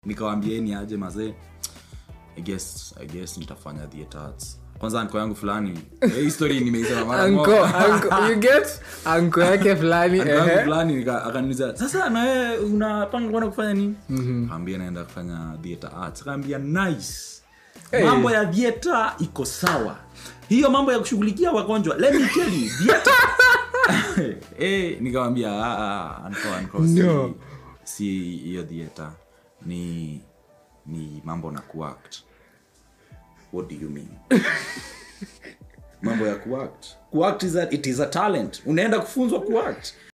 nikawambieni aje mazee I guess, I guess nitafanya theatre arts kwanza anko yangu fulani eh, hii story nimeisema mara anko moja. anko you get anko yake fulani Uncle yangu ehe. fulani nika- akaniuliza sasa na wewe unapanga kwenda kufanya nini kaambia naenda kufanya theatre arts kaambia nice Hey. mambo ya theatre iko sawa hiyo mambo ya kushughulikia wagonjwa let me tell you theatre eh nikamwambia ah ah uncle uncle No. si si hiyo theatre ni ni mambo na kuact what do you mean mambo ya kuact kuact is a, it is a talent unaenda kufunzwa kuact